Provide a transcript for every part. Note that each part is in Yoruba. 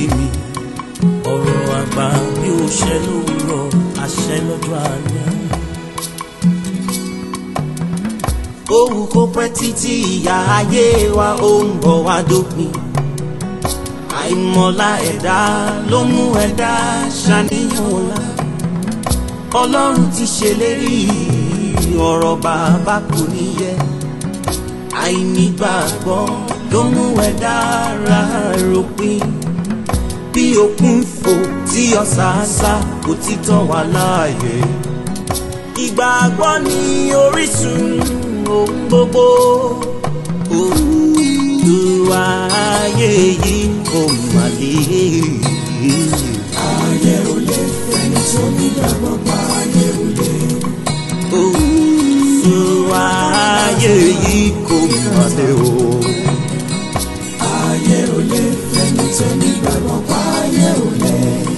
mi ọ̀rọ̀ àgbà bí ó ṣẹ lówùrọ̀ àṣẹ lọ́jọ́ alẹ́. Òwú kó pẹ́ títí ìyá ayé wa ó ń bọ̀ wá dópin. Àìmọ̀lá ẹ̀dá ló mú ẹ̀dá ṣàníyàn ọ̀la. Ọlọ́run ti ṣèlérí ọ̀rọ̀ bàbá kò ní yẹ. Àìnígbàgbọ́ ló mú ẹ̀dá ra ròpin. Bí òkun fò tí ọ̀sàásá kò ti tàn wá láàyè. Ìgbàgbọ́ ni orísun ohun gbogbo. Olúwa ayé yìí kò mà lè. ayé ò lè fẹ́ni tó nígbàgbọ́ pa ayé ò lè. Olúwa ayé yìí kò mà lè o. ayé ò lè fẹ́ni tó nígbàgbọ́ pa ayé ò lè.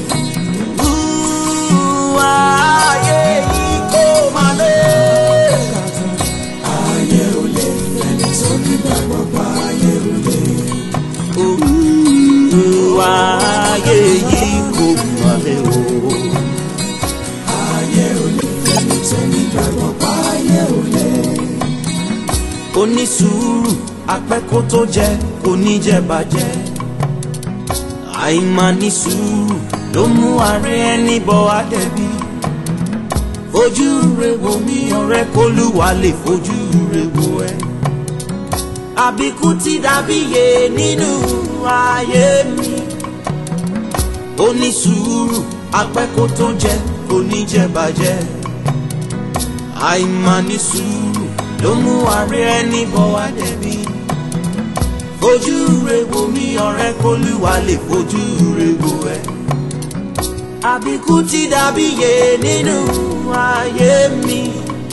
Olúwa ayé yìí kò mà lè. ayé ò lè fẹ́ni tó nígbàgbọ́ pa ayé ò lè. Olúwa ayé yìí kò mà lè o. ayé ò lè fẹ́ni tó nígbàgbọ́ pa ayé ò lè. onísùúrù apẹ́kó tó jẹ kò ní jẹ bàjẹ́ àìmání sùúrù ló mú ààrẹ ẹni bọ́ àdẹ́bí fojú rẹ wo mi ọ̀rẹ́ kólúwa lè fojú rẹ wo ẹ àbíkú ti dàbí yé nínú ayé mi onísùúrù apẹ́kó tó jẹ kò ní jẹ bàjẹ́ àìmání sùúrù ló mú ààrẹ ẹni bọ̀ wá dẹ̀bi. fojú re wo mi ọ̀rẹ́ kólúwa lè fojú re wo ẹ. àbíkú ti dàbí yé nínú ayé mi.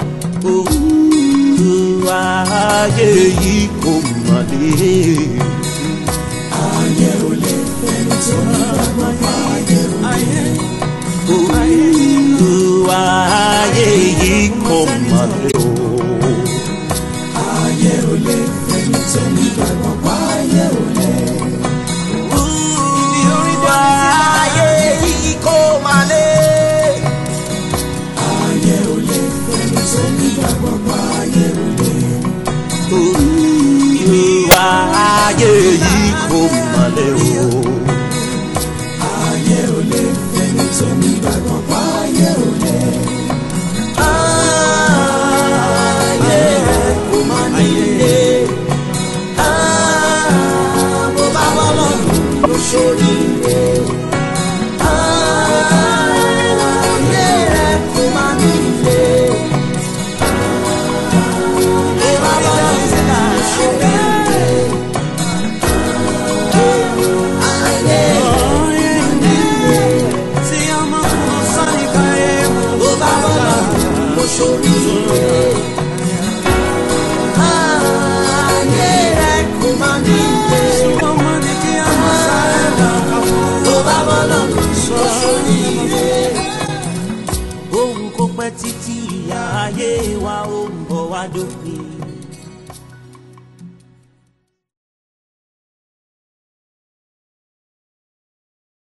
òwú ayé yìí kò mà lè. ayé ò